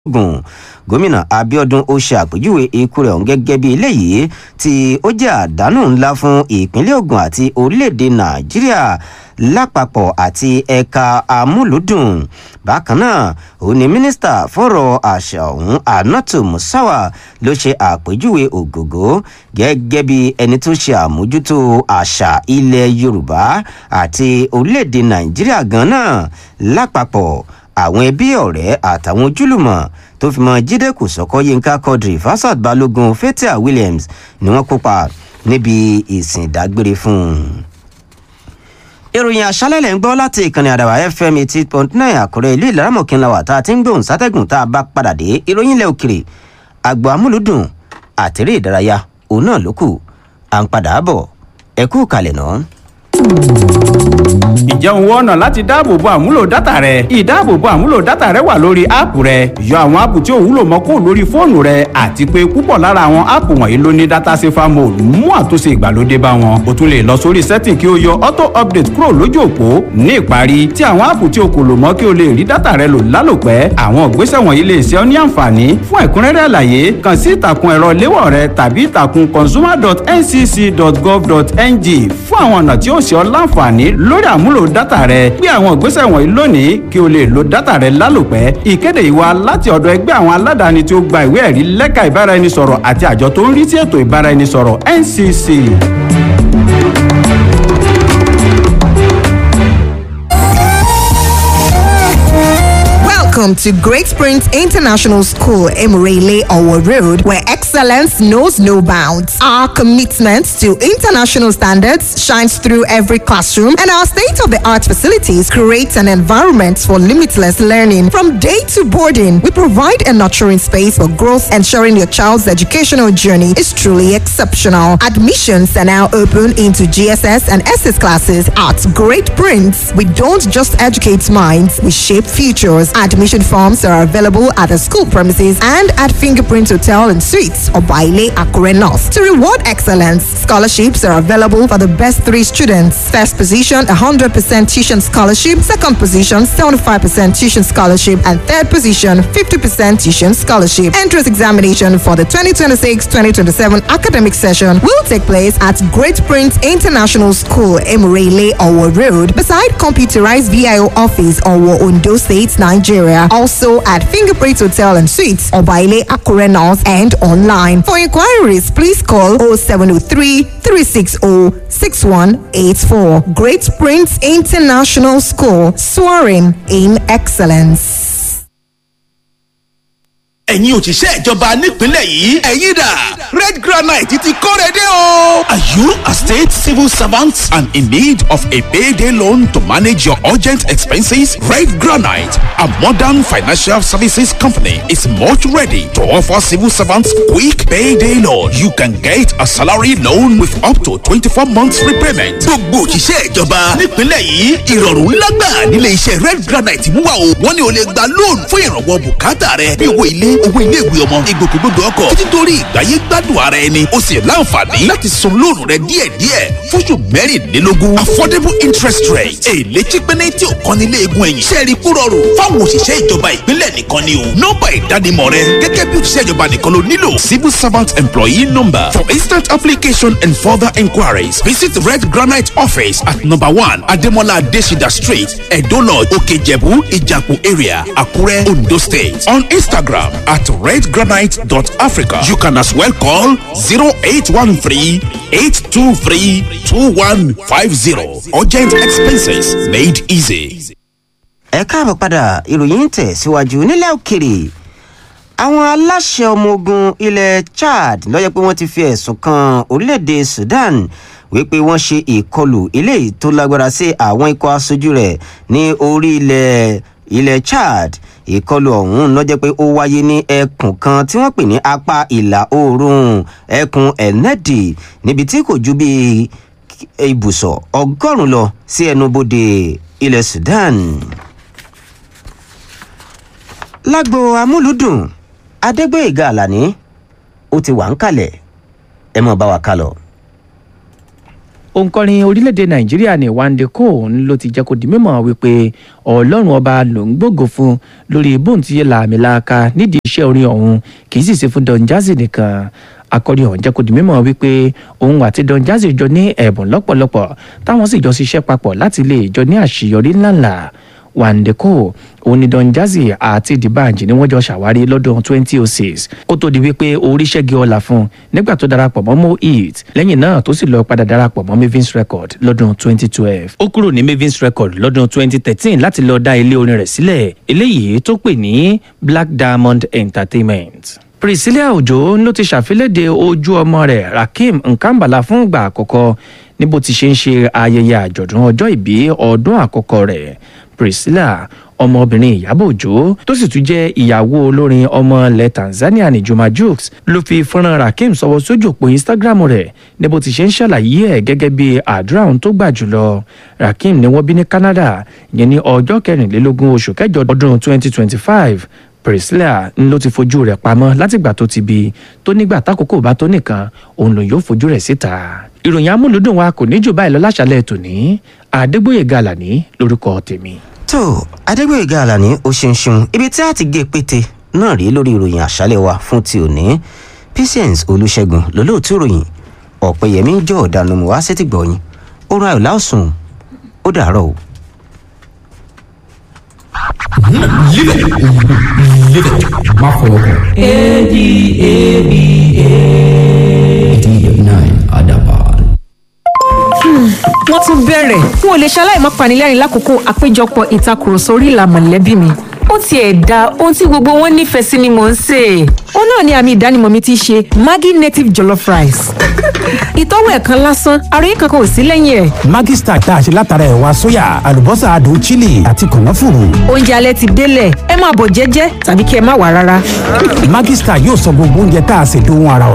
ogun gómìnà abiodun ó ṣe àpèjúwe ikú rẹ̀ ọ̀hún gẹ́gẹ́ bí eléyìí tí ó jẹ́ àdánù ńlá fún ìpínlẹ̀ ogun àti orílẹ̀-èdè nàìjíríà lápapọ̀ àti ẹ̀ka amúlùdùn bákan náà òun ni mínísítà fọ́rọ̀ àṣà ọ̀hún anatu musawa ló ṣe àpèjúwe ògògó gẹ́gẹ́ bí ẹni tó ṣe àmójútó àṣà ilẹ̀ yorùbá àti orílẹ̀-èdè nàìjíríà gan náà lápapọ̀ àwọn ẹbí ọ̀rẹ́ àtàwọn ojúlùmọ̀ tó fi mọ jíde kòsọ́kọ́ yínká quadri fasad balógun fatia williams ni wọ́n kópa níbi ìsìn ìdágbére fún un. ìròyìn àṣálẹ̀ ń gbọ́ láti ìkànnì àdàbà fm eighty point nine àkúrẹ́ ìlú ìlaramọ̀kínláwà tá a ti ń gbóhùn sátẹ́gùn tá a bá padà dé ìròyìn ilẹ̀ òkèrè àgbò amúlùdùn àtẹ̀rẹ́ ìdárayá òun náà ló kù à ń padà bọ̀ ẹ kú kalẹ̀ náà ǹjẹ́ òun wọ́nà láti dáàbòbo àmúlò dátà rẹ ìdáàbòbo àmúlò dátà rẹ wà lórí áàpù rẹ yọ àwọn áàpù tí ò wúlò mọ́ kó lórí fóònù rẹ àti pé púpọ̀ lára àwọn áàpù wọ̀nyí ló ní dátà safer mode mú àtúnṣe ìgbàlódé bá wọn o tún lè lọ sórí setting kí o yọ auto update kúrò lójú òpó ní ìparí tí àwọn áàpù tí o kò lò mọ́ kí o lè rí dátà rẹ lò lálòpẹ́ àwọn ìgbésẹ̀ wọ̀nyí lè ṣe ọ́ ní àǹfààní fún ẹ̀kúnrẹ́rẹ́ àlàyé kàn sí ìtàkùn ẹ̀rọ léwọ̀ rẹ tàbí ìtàkùn consumer.ncc.gov.ng fún àwọn ọ̀nà tí ó ṣe ọ́ láǹfààní lórí àmúlò dátà rẹ gbé àwọn ìgbésẹ̀ wọ̀nyí lónìí kí o lè lo dátà rẹ lálòpẹ́ ìkéde ìwà láti ọ̀dọ̀ ẹgbẹ́ àwọn aládàáni tí ó gba ìwé ẹ̀rí lẹ́ka ìbáraẹnisọ̀rọ̀ àti àjọ tó ń rí sí ètò ìbáraẹnisọ̀rọ̀ ncc. Welcome to Great Springs International School, Emirele Owo Road, where excellence knows no bounds. Our commitment to international standards shines through every classroom, and our state-of-the-art facilities create an environment for limitless learning. From day to boarding, we provide a nurturing space for growth, ensuring your child's educational journey is truly exceptional. Admissions are now open into GSS and SS classes at Great Prince. We don't just educate minds, we shape futures. Admission forms are available at the school premises and at Fingerprint Hotel and Suites or Baile Akure North. To reward excellence, scholarships are available for the best three students. First position, 100% tuition scholarship. Second position, 75% tuition scholarship. And third position, 50% tuition scholarship. Entrance examination for the 2026-2027 academic session will take place at Great Prince International School, Emirele, Owo Road, beside computerized VIO office, Owo, Ondo State, Nigeria. Also at Fingerprint Hotel and Suites, Obaile Akure North and online. For inquiries, please call 0703 360 6184. Great Prince International School, soaring in excellence. ẹ̀yin òṣìṣẹ́ ìjọba nípìnlẹ̀ yìí ẹ̀yin dà red granite ti kóre dé o. are you a state civil servant and in need of a payday loan to manage your urgent expenses? red granite a modern financial services company is much ready to offer civil servants quick payday loan. you can get a salary loan with up to twenty-four months repayment. gbogbo òṣìṣẹ́ ìjọba nípìnlẹ̀ yìí ìrọ̀rùn ńlá gbà nílé iṣẹ́ red granite mú wa o wọ́n ní o lè gba loan fún ìrànwọ́ bùkátà rẹ bí owó ilé owó iléèwé ọmọ ìgbòkègbodò ọkọ̀ títí torí ìgbáyé gbádùn ara ẹni o sì láǹfààní láti san lóònù rẹ díẹ̀díẹ̀ fóṣù mẹ́rìnlélógún affordable interest rate èlé chípẹ́nẹ́ tí ò kan nílé egun ẹ̀yìn sẹ́ẹ̀rì kú rọrùn fáwọn òṣìṣẹ́ ìjọba ìpínlẹ̀ nìkan ni o nọ́mbà ìdánimọ̀ rẹ gẹ́gẹ́ bí òṣìṣẹ́ ìjọba nìkan ló nílò civil servant employee number for instant application and further inquiries visit red granite office at number one ademola adesida street edo lodge okejebu ijapu area akure ondo state on instagram at redgranite.africa. You can as well call 0813 823 2150. Urgent expenses made easy. ẹ káàbọ̀ padà ìròyìn ń tẹ̀ síwájú nílẹ̀ òkèrè àwọn aláṣẹ ọmọ ogun ilẹ̀ chad lọ́jọ́ pé wọ́n ti fi ẹ̀sùn kan orílẹ̀-èdè sudan wípé wọ́n ṣe ìkọlù eléyìí tó lágbára sí àwọn ikọ̀ aṣojú rẹ̀ ní orí ilẹ̀ ilẹ̀ chad ìkọlù ọ̀hún ló jẹ́ pé ó wáyé ní ẹkùn kan tí wọ́n pè ní apá ìlà oòrùn ẹkùn ẹ̀nẹ́dì níbi tí kò ju bíi ibùsọ̀ ọgọ́rùn-ún lọ sí ẹnubodè ilẹ̀ sudan. lágbo amúlùdùn adégbèéga àlàní ó ti wà ń kalẹ̀ ẹ mọ̀ bá wa kálọ̀. òǹkọrin orílẹ̀-èdè nàìjíríà ní wande cohn ló ti jẹ́ kó di mímọ̀ wípé ọlọ́run ọba ló ń gbógo fún lórí bóun ti yẹ làmìlaka nídìí iṣẹ́ orin ọ̀hún kì í sì ṣe fún don jazzy nìkan akọrin ọ̀hún jẹ́ kó di mímọ̀ wípé òun àti don jazzy jọ ní ẹ̀bùn lọ́pọ̀lọpọ̀ táwọn sì jọ ṣiṣẹ́ papọ̀ láti lè jọ ní àṣeyọrí ńláńlá wandeko òní don jazzy àti dibanji ni wọ́n jọ ṣàwárí lọ́dún 2006 kó tó di wípé orí ṣẹ́gi ọ̀la fún nígbà tó darapọ̀ mọ́ mo eat lẹ́yìn náà tó sì lọ padà darapọ̀ mọ́ mavins record lọ́dún 2012 ó kúrò ní mavins record lọ́dún 2013 láti lọ dá ilé orin rẹ̀ sílẹ̀ eléyìí tó pè ní black diamond entertainment priscilla ojo ló ti ṣàfilédè ojú ọmọ rẹ̀ rakim nkambala fún ìgbà àkọ́kọ́ ní bó ti ṣe ń ṣe ayẹyẹ àjọ̀dún ọjọ́ ìbí ọdún àkọ́kọ́ rẹ̀ priscilla ọmọbìnrin ìyàbọ̀ òjò tó sì tún jẹ́ ìyàwó olórin ọmọ ilẹ̀ tanzania ní juma jukes ló fi fọ́nrán rakim sọwọ́ sójú òpó instagram rẹ̀ ní bó ti ṣe ń ṣàlàyé ẹ̀ gẹ́gẹ́ bí àdúrà ohun tó gbà jùlọ rakim ni wọ́n bí ní canada yẹn ní ọjọ́ kẹrìnlélógún oṣù kẹjọ ọdún 2025 priscilla ń ló ti fojú rẹ̀ pamọ́ látìgbà tó ti bí tó nígbà tákòókò bá tó nìkan òun lòun yóò fojú rẹ̀ síta ìròyìn amúlùdùn wa kò ní jù báyìí lọ láṣálẹ̀ tòní àdégbòye gàlàní lórúkọ tèmi. tó adégbòyèga àlàní ó ṣeun ṣeun ibi tí a ti gé pété náà rí lórí ìròyìn àṣálẹ̀ wa fún ti òní patience olùṣègùn lólóòtú ìròyìn ọ̀pẹ̀yẹmí jọ ọ̀dànù mọ́ wá sétí gbọ̀yìn oorun ayọ̀ láòsùn ó dàárọ̀ o. Live it. Live it. Má fọwọ́ kàn. A-D-A-B-A. nine Adaban. wọ́n tún bẹ̀rẹ̀ n ò lè ṣaláì má panilẹ́rìn lákòókò àpéjọpọ̀ ìtakùrọ̀sọ orí ìlà mọ̀lẹ́bí mi ó tiẹ̀ da ohun tí gbogbo wọn nífẹ̀ẹ́ sí ni mò ń sè é. ó náà ni àmì ìdánimọ̀ mi ti ṣe maggi native jollof rice. ìtọ́wò ẹ̀kan lásán àròyé kankan ò sí lẹ́yìn ẹ̀. Maggi Star tá a ṣe látara ẹ̀wà sóyà àlùbọ́sà adùn chili àti kànáfùrù. oúnjẹ alẹ́ ti délẹ̀ ẹ máa bọ̀ jẹ́jẹ́ tàbí kí ẹ má wà rárá. Maggi Star yóò sọ gbogbo oúnjẹ tá a ṣe dóhun ara